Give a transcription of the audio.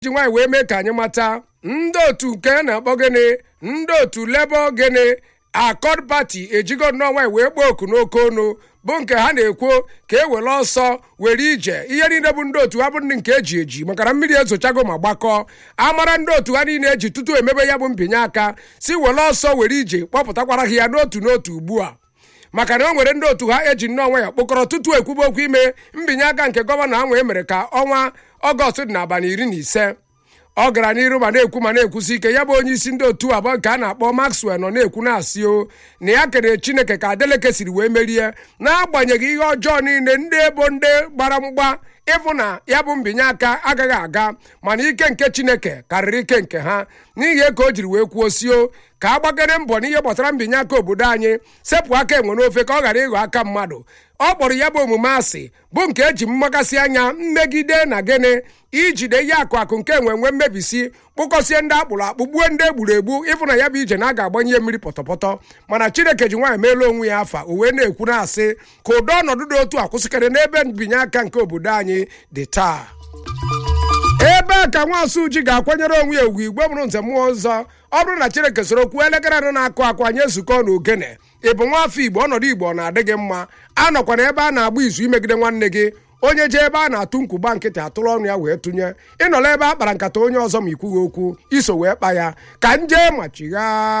ji nwaanyị wee mee ka anyị mata ndị otu nke na-akpọ gịnị ndị otu lebo gịnị akọd pati ejigo nnọọ nwaanyị wee kpọọ oku n'oke ọnụ bụ nke ha na-ekwu ka e were ọsọ were ije ihe niile bụ ndị otu ha bụ ndị nke eji eji maka na mmiri ezochago ma gbakọọ amara ndị otu ha niile eji tutu emebe ya bụ mbinye aka si were ọsọ were ije kpọpụtakwara ha ya n'otu n'otu ugbu a maka na o nwere ndị otu ha eji nnọọ nwa ya kpọkọrọ tutu ekwube okwu ime mbinye aka nke gọvanọ ahụ e mere ka ọnwa ọgọst dị n'abalị iri na ise ọ gara n'iru ma na-ekwu ma na-ekwusi ike ya bụ onye isi ndị otu abụọ nke a na-akpọ maxwell nọ na-ekwu na-asị o na ya kere chineke ka adeleke siri wee merie n'agbanyeghị ihe ọjọọ niile ndị ebo ndị gbara mgba ịfụ na ya bụ mbinye aka agaghị aga mana ike nke chineke karịrị ike nke ha n'ihi ka o jiri wee kwuo sio ka a gbagere mbọ n'ihe gbasara mbinye aka obodo anyị sepụ aka enwe n'ofe ka ọ ghara ịghọ aka mmadụ ọ kpọrọ ya bụ omume asị bụ nke eji mmakasị anya mmegide na gịnị ijide ihe akụ akụ nke enwe nwe mmebisi kpụkọsie ndị akpụrụ akpụ gbuo ndị egburu egbu ịfụ na ya bụ ije na a ga-agbanye mmiri pọtọpọtọ mana chineke ji nwaanyị meela onwe ya afa o wee na-ekwu na-asị ka ụdọ ọnọdụ dị otu a kwụsịkarị n'ebe mbinye aka nke obodo anyị dị taa ebe a ka nwaosu ji ga-akwanyere onwe ya ugwu igwe bụrụ nze mmụọ ọzọ ọ bụrụ na chineke soro kwuo elekere anọ na-akụ akụ anyị ezukọ na ogene ị bụ nwa afọ igbo ọnọdụ igbo ọ na-adị gị mma anọkwana ebe a na-agba izu imegide nwanne gị onye jee ebe a na-atụ nkwụgba nkịtị atụrụ ọnụ ya wee tụnye ịnọla ebe a kpara nkata onye ọzọ ma ikwughị okwu iso wee kpa ya ka nje machigha